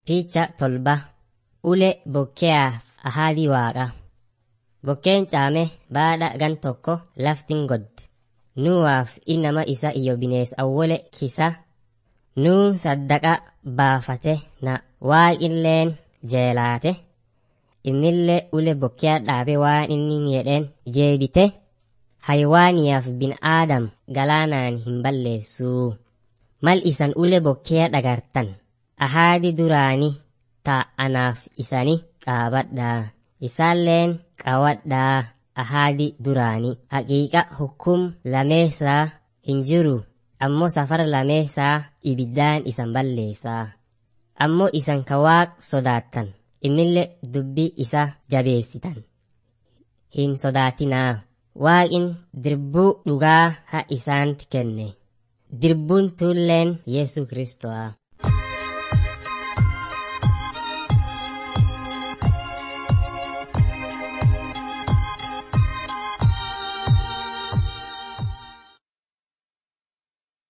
Picha tolba ule bokkeaaf ahadii waaqa. Bokkeen caame baadha gan tokko laftin godde. Nuwaaf inama isa iyo binees awwole kisa. Nuun saddaqa baafate na waaqilleen jeelaate. Innillee ule bokkee dhaabe waan inni jedheen jeebite. Haywaaniyaaf bin aadam galaanaan hin balleessuu. Mal isan ule bokkee dhagartan. Ahaadi duraani taa'anaaf isani qaabadhaa. Isaalleen qawadhaa ahaadi duraani. Haqiiqa hukum lameessaa hin jiru. Ammoo safara lameessaa ibiddaan isan balleessaa. Ammoo isan ka waaq sodaattan. Innille dubbii isa jabeessitan. Hin sodaatinaa. Waaqin dirbuu dhugaa ha isaanti kenne. Dirbuun tulleen Yesu Kiristo'a.